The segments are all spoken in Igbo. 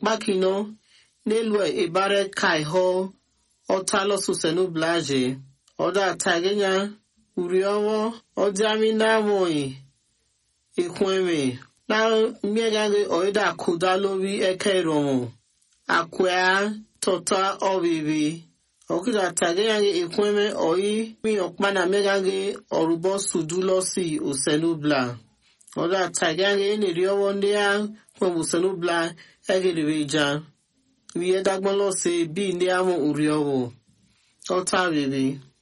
kpakino n'elu ebare kaiho ọtalọsusenu blaje ọdọ atagenya uri ọwọ ọdịami na-amụghị ikweme na mmegaghi ọịda kụda lórí ẹkẹ ìrọmọ akwea tọta ọbịbị ọkịda atagenya ikweme ọyị mi ọkpa na mmegaghi ọrụbọ sudulọsi osenubla ọdọ atagenya eneri ọwọ ndị a kwem osenubla egiribe ja wiye dagbọlọsi bi ndị amụ uri ọwọ ọta bebe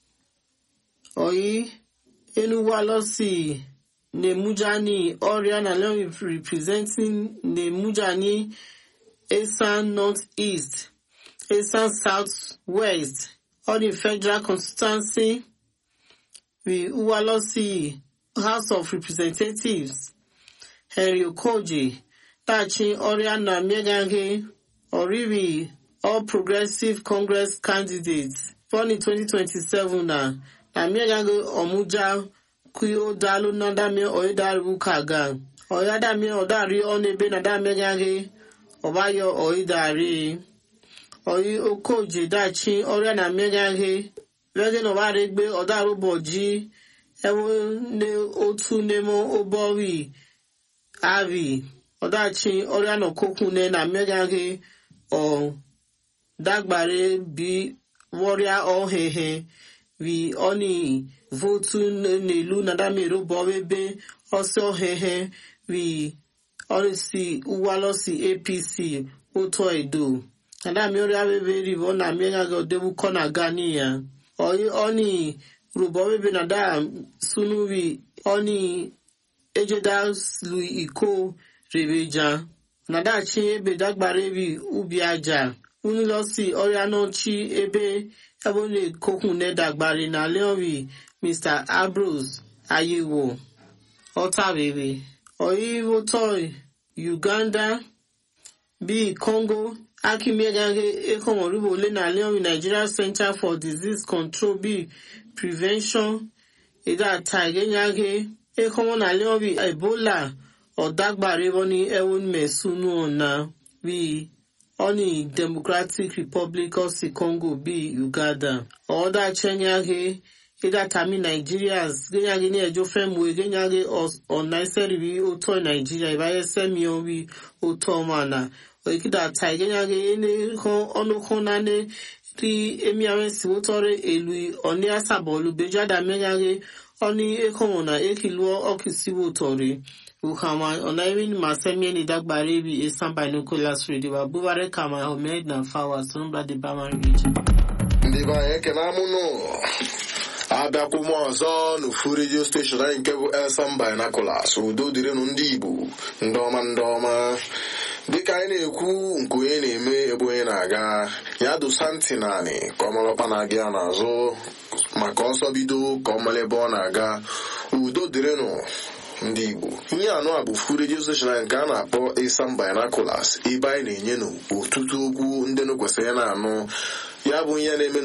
ọyị enuwalọsi Nemujani Oriana Leon representing Nemujani Esan North-East, Esan South-West, all the federal constituency, the Uwalosi House of Representatives, Henry Okoji, Tachi Oriana Megange, Oribi, All Progressive Congress candidates, born in 2027 na, na Megange Omuja kui o dalu na dami o daru kaga o ya dami o dari o nebe na dami gage o ba yo o dari o yi o koje dachi ore na megage vege no ba regbe o daru boji ewo ne otu nemo obowi avi o dachi ore na kokun ne na megage o dagbare bi warrior o hehe vi oni votu n'elu na damero bọwebe ọsọ hehe wi ọrịsị uwalọsi apc otu edo nadami ọrịa bebe ribo na mienyaga odebu kọna gani ya ọyị ọni rubọwebe na da sunuwi ọni ejeda lu iko rebeja na dachi ebe dagbara ebi ubi aja unilọsi ọrịa n'ọchị ebe ebe ọ na-ekokwu nedagbari na leori Mr. Ambrose Ayewo Ọtabere Oyivotoi Uganda bíi Congo Akimiegage Ekomoribo Ole na Leon Nigeria Center for Disease Control bíi Prevention Ida Taigenyage Ekomo na Leon bíi Ebola Ọ̀dàgbàre wọn ní ẹwọn mẹ̀sùnú ọ̀nà bíi Oni Democratic Republic of Congo bíi Uganda Ọ̀dà Chenyage idatami nigerians genyage ní ẹjọ fẹmu genyage ọnaisẹri bi otọ nigeria ìbáyẹsẹmi orí otọ ọmọana òyìnkìdá ta genyage ene ọnùkún nane rí emi àwọn ìsìwò tọrẹ èlù ọní àsàbọọlù bẹjáda mẹnyage ọní ekọmọnà ekilu ọkìsíwò tọrẹ ukama ọnairi masẹmi ẹni dágbàre bi esan binoculars radio abubakar kama ahmed na fawa sonubla de bama region. ndị be anyị ekene amụnụ abịakwụ m ọzọ n'ofu redio steshọn anyị nke bụ elsan binaculars udo dịrịnụ ndị igbo ndị ọma ndị ọma dịka anyị na-ekwu nke onye na-eme ebe onye na-aga ya dosa ntị naanị ka ọ malọkpa na-aga ya n'azụ maka ọsọ bido ka ọ mara ebe ọ na-aga udo dịrịnụ ndị igbo ihe anụ a bụ fu redio steshọn anyị nke a na-akpọ elsan binaculars ebe anyị na-enye n'ọtụtụ okwu ndị nụ kwesịrị na-anụ ya bụ ihe na-eme